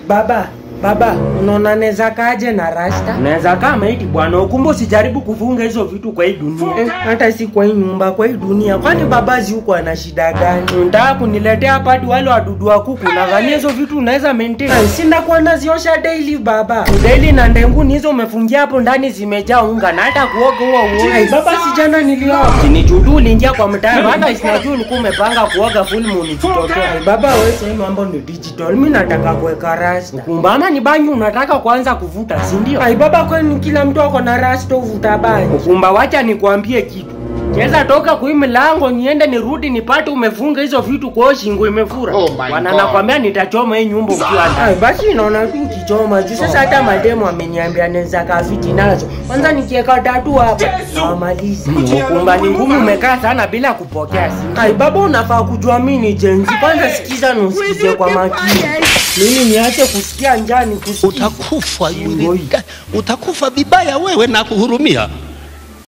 Baba, baba, unaona neza kaje na rasta? Unaweza kaa maiti bwana, ukumbe usijaribu kufunga hizo vitu kwa hii dunia. Eh, hata si kwa hii nyumba, kwa hii dunia. Kwani babazi huko ana shida gani? Unataka kuniletea hapa hadi wale wadudu wa kuku? Nadhania hizo vitu unaweza maintain. Ai, Sinda kuwa naziosha daily baba. Udeli na ndenguni hizo umefungia hapo ndani zimejaa unga na hata kuoga huo Ai, uoga. baba si jana nilioa. Kinichudu uliingia kwa mtaro, hata sinajua ulikuwa umepanga kuoga full moon ikitokea. Ai, baba wewe sasa mambo ni digital. Mimi nataka kuweka rasta. Kumbe ama ni bangi unataka kuanza kuvuta, si ndio? Ai, baba kwani kila mtu ako na rasta uvuta bangi? Kumba, wacha nikwambie kitu. Cheza toka kwa hii mlango niende nirudi nipate umefunga hizo vitu kwa hiyo shingo imefura. Oh my Wana God. nakwambia nitachoma hii nyumba ukiwa ndani. Ai, basi inaona tu kichoma juu sasa hata mademo ameniambia naweza kafiti nazo. Kwanza nikiweka tatu hapa nawamaliza. Kumba ni ngumu umekaa sana bila kupokea simu. Ai, baba unafaa kujua mimi ni jenzi. Kwanza sikiza na usikize kwa makini. Mimi niache kusikia njaa nikusikize. utakufa yule, utakufa vibaya wewe na kuhurumia.